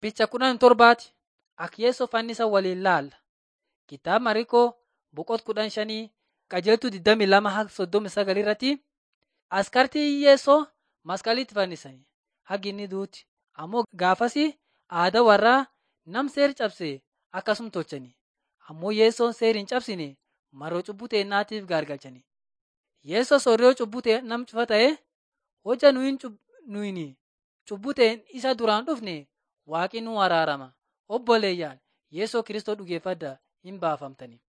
Picha kudhan torbaati Akyeessoo fannisa waliin laalla. Kitaaba Mariikoo boqot kudhan shanii qajeeltuu 22 haga 39 irratti askartii hiyyeessoo masqalitti fannisanii hagi inni duuti. Ammoo gaafasi aadaa warraa nam seer cabse akkasum tolchani. Ammoo yeessoon seer hin cabsine maroo cubbuu teennaatiif gaargalchani. Yeessoo soorriyoo cubbuu ta'e nam cufa ta'e hoja nuyin cubbuu ta'een isa duraan dhufne waaqni nu araarama. Obboleeyyaan Yeessoo Kiristoo dhugeeffadhaa hin baafamtani.